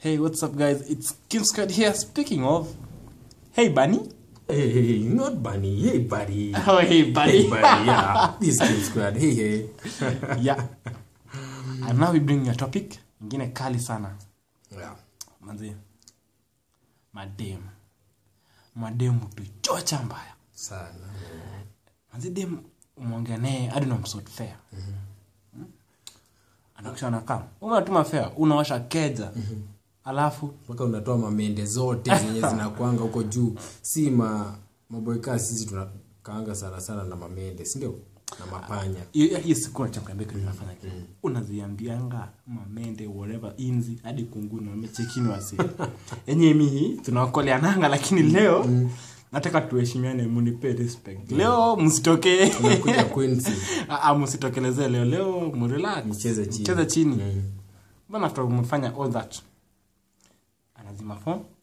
Hey, what's up, guys? It's Kim Squad here. Speaking of, hey, Bunny. Hey, hey, hey, not bunny. Hey, buddy. Oh, hey, Bunny. Hey, buddy. Yeah, this King Squad. Hey, hey. yeah. And now we bring you a topic ingine kali sana. Yeah. Manzi. Madem. Madem tuchocha mbaya. Sana. Manzi dem umeongea naye hadi unamsort fair. Hmm? Anakusha anakaa. Unatuma fair, unawasha keja. Alafu Mpaka unatoa mamende zote zenye zinakwanga huko juu. Si ma maboyka sisi tunakaanga sana sana na mamende, si ndio? Na mapanya. hiyo hiyo siku nachamkambia kitu nafanya kitu unaziambianga mamende whatever inzi hadi kunguni wamechekini wasi yenye mihi tunaokoleananga lakini leo nataka tuheshimiane munipe respect leo msitokee Unakuja Quincy. Ah, ah, msitokelezee leo leo mrelax Mcheze chini. mcheze chini Mm. bana after umefanya all that anazima phone